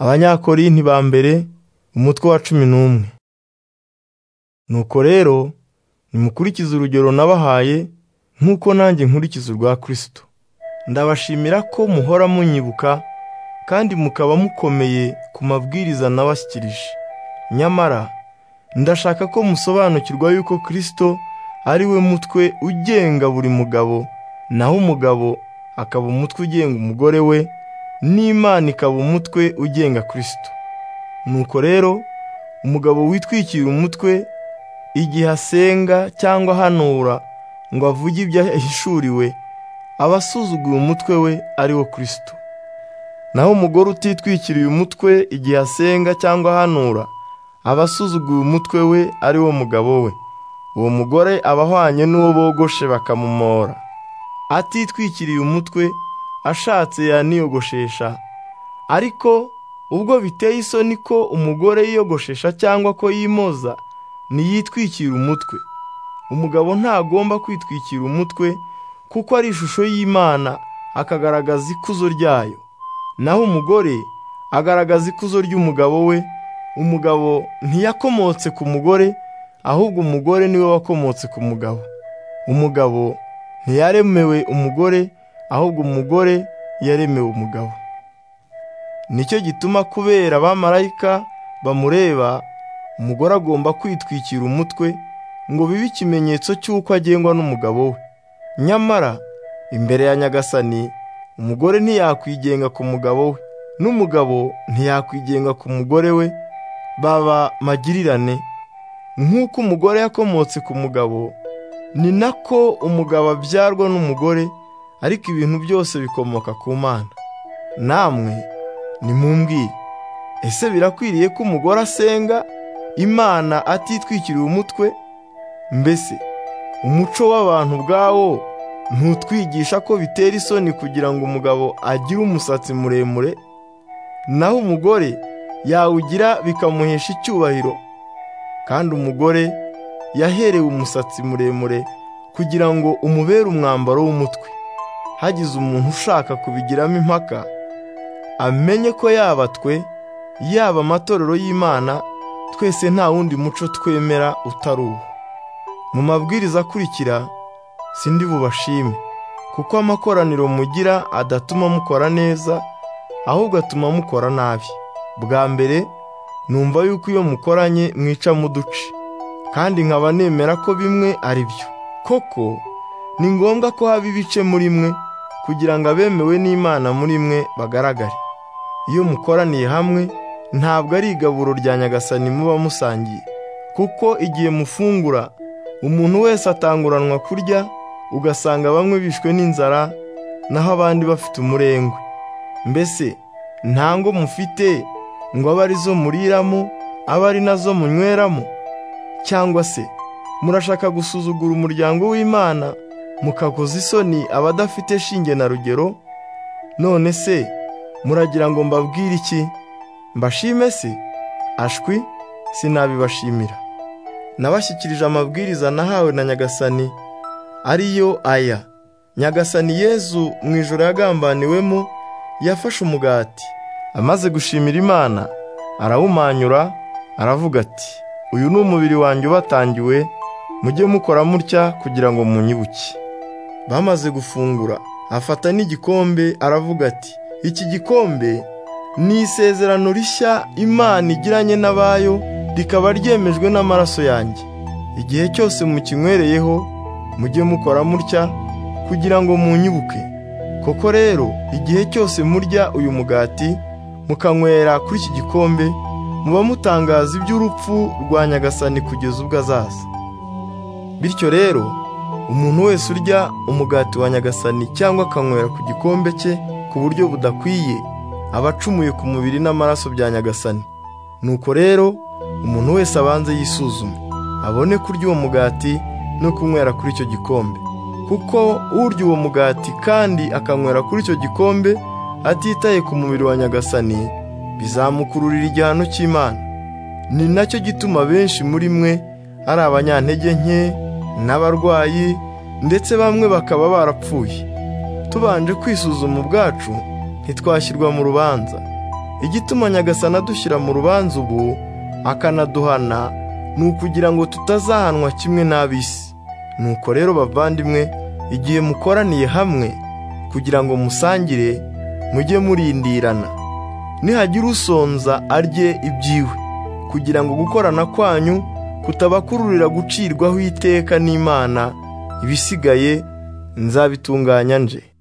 abanyakorinti ba mbere umutwe wa cumi n'umwe nuko rero nimukurikize urugero nabahaye nk'uko nanjye nkurikiza urwa kirisito ndabashimira ko muhora munyibuka kandi mukaba mukomeye ku mabwiriza nabashyikirije nyamara ndashaka ko musobanukirwa yuko kirisito ari we mutwe ugenga buri mugabo naho umugabo akaba umutwe ugenga umugore we n'imana ikaba umutwe ugenga kirisito nuko rero umugabo witwikira umutwe igihe asenga cyangwa ahanura ngo avuge ibyo ahishuriwe aba asuzuguye umutwe we ari wo kirisito naho umugore utitwikiriye umutwe igihe asenga cyangwa ahanura aba asuzuguye umutwe we ari wo mugabo we uwo mugore aba ahwanye n'uwo bogoshe bakamumora atitwikiriye umutwe ashatse yaniyogoshesha ariko ubwo biteye isoni ko umugore yiyogoshesha cyangwa ko yimoza ntiyitwikira umutwe umugabo ntagomba kwitwikira umutwe kuko ari ishusho y'imana akagaragaza ikuzo ryayo naho umugore agaragaza ikuzo ry'umugabo we umugabo ntiyakomotse ku mugore ahubwo umugore niwe wakomotse ku mugabo umugabo ntiyaremewe umugore ahubwo umugore yaremewe umugabo nicyo gituma kubera abamarayika bamureba umugore agomba kwitwikira umutwe ngo bibe ikimenyetso cy'uko agengwa n'umugabo we nyamara imbere ya nyagasani umugore ntiyakwigenga ku mugabo we n'umugabo ntiyakwigenga ku mugore we baba magirirane nk'uko umugore yakomotse ku mugabo ni nako umugabo abyarwa n'umugore ariko ibintu byose bikomoka ku mana namwe nimumbwire ese birakwiriye ko umugore asenga imana atitwikiriye umutwe mbese umuco w'abantu ubwawo ntutwigisha ko bitera isoni kugira ngo umugabo agire umusatsi muremure naho umugore yawugira bikamuhesha icyubahiro kandi umugore yaherewe umusatsi muremure kugira ngo umubere umwambaro w'umutwe hagize umuntu ushaka kubigiramo impaka amenye ko yaba twe yaba amatorero y'imana twese nta wundi muco twemera utari uwo mu mabwiriza akurikira sindi bubashime kuko amakoraniro mugira adatuma mukora neza ahubwo atuma mukora nabi bwa mbere numva yuko iyo mukoranye mwica muduce kandi nkaba nemera ko bimwe ari byo koko ni ngombwa ko haba ibice muri mwe kugira ngo abemewe n'imana muri mwe bagaragare iyo mukoraniye hamwe ntabwo ari igaburo rya nyagasani muba musangiye kuko igihe mufungura umuntu wese atanguranwa kurya ugasanga bamwe bishwe n'inzara naho abandi bafite umurengwe mbese nta ngo mufite ngo abe arizo muriramo abe ari nazo munyweramo cyangwa se murashaka gusuzugura umuryango w'imana mukakoza isoni abadafite shinge na rugero none se muragira ngo mbabwire iki mbashime se ashwi sinabibashimira nabashyikirije amabwiriza nahawe na nyagasani ariyo aya nyagasani yezu mu ijoro yagambaniwemo yafashe umugati amaze gushimira imana arawumanyura aravuga ati uyu ni umubiri wanjye ubatangiwe mujye mukora mutya kugira ngo munyibuke bamaze gufungura afata n'igikombe aravuga ati iki gikombe ni isezerano rishya imana igiranye n'abayo rikaba ryemejwe n'amaraso yanjye igihe cyose mukinywereyeho mujye mukora mutya kugira ngo munyibuke koko rero igihe cyose murya uyu mugati mukanywera kuri iki gikombe muba mutangaza iby'urupfu rwa nyagasani kugeza ubwo azaza bityo rero umuntu wese urya umugati wa nyagasani cyangwa akanywera ku gikombe cye ku buryo budakwiye aba acumuye ku mubiri n'amaraso bya nyagasani nuko rero umuntu wese abanze yisuzume abone kurya uwo mugati no kunywera kuri icyo gikombe kuko urya uwo mugati kandi akanywera kuri icyo gikombe atitaye ku mubiri wa nyagasani bizamukururira igihano cy'imana ni nacyo gituma benshi muri mwe ari abanyantege nke n'abarwayi ndetse bamwe bakaba barapfuye tubanje kwisuzuma ubwacu ntitwashyirwa mu rubanza igituma nyagasana adushyira mu rubanza ubu akanaduhana ni ukugira ngo tutazahanwa kimwe n'ab'isi nuko rero bavandimwe igihe mukoraniye hamwe kugira ngo musangire mujye murindirana nihagira usonza arye ibyiwe kugira ngo gukorana kwanyu kutabakururira gucirwaho iteka n'imana ibisigaye nzabitunganya nje